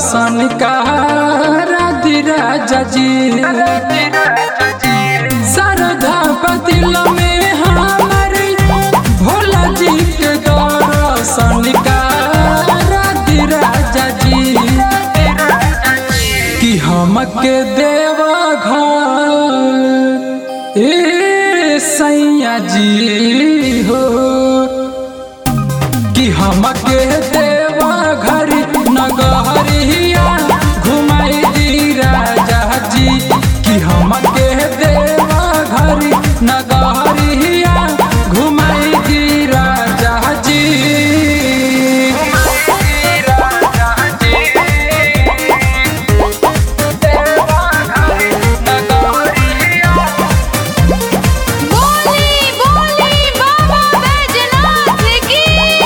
दर्शन राधि राजा जी शारदा बदिल में हमार भोला जी के दर्शन राधि राजा जी कि हमके देवा घर ए सैया जी हो कि हमके देवा घर नगहरिया घुमाई दी राजा जी कि हमके देवा घर नगहरिया घुमाई दी राजा जी बोली बोली बाबा बैजनाथ की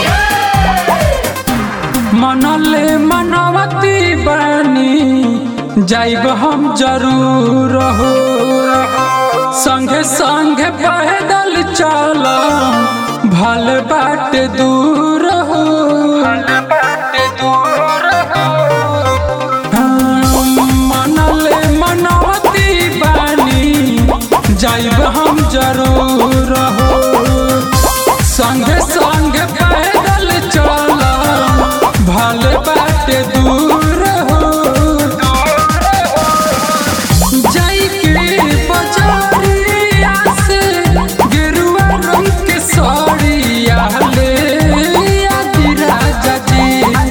मनले मनवती बनी जाइब हम जरूर हो संगे संगे पैदल चल भल बाट दूर हो हाँ, मनले मनवती बनी जाइब हम जरूर हो संगे संगे पैदल चल भल बाट दूर हो जाई के बजारिया से गेरुआ रंग के साड़िया ले आदि राजा जी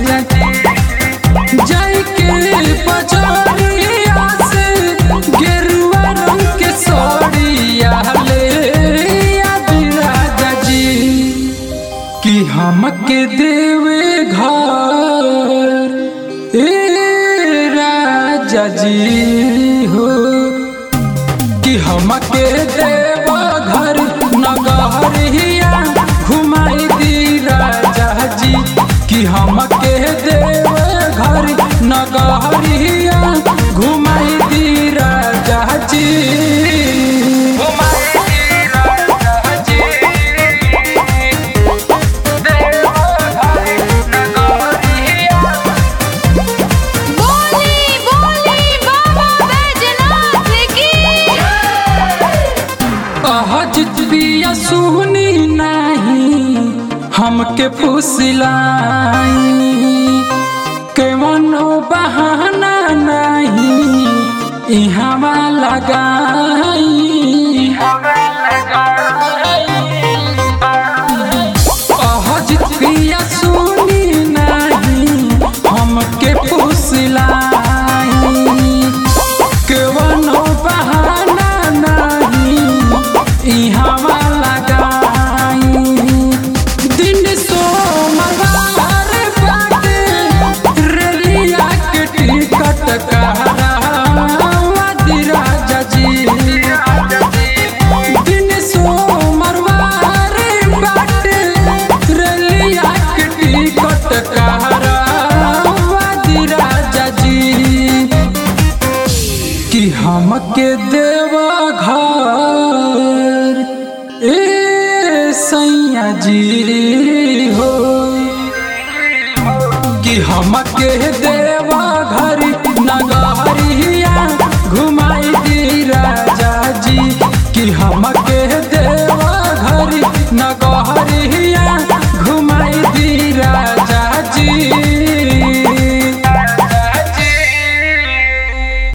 जाई के बजारिया से गेरुआ रंग के साड़िया ले आदि राजा जी कि हमके देवे घर ए राजा जी हो कि हमके देवा घर नगहरिया घुमाई दी राजा जी कि हमके देवा घर नगहरिया घुमाई दी राजा जी घुमाई दी राजा जी बोली बोली बाबा बैजनाथ की अहजित बिया सुनी नहीं हमके फुसलाई केवनो बहाना नहीं इहवा लगाई अहजित बिया सुनी नहीं हमके फुसलाई केवनो बहाना नहीं इहवा लगाई दिन सोमवार बाटे रेलिया के टिकट कहरावा दी राजा जी दिन सोमवार बाटे रेलिया के टिकट कहरावा दी राजा जी कि हमके देवा घर ए सैया जी हो कि हमके देवा घर नगहरिया घुमाई दी राजा जी कि हम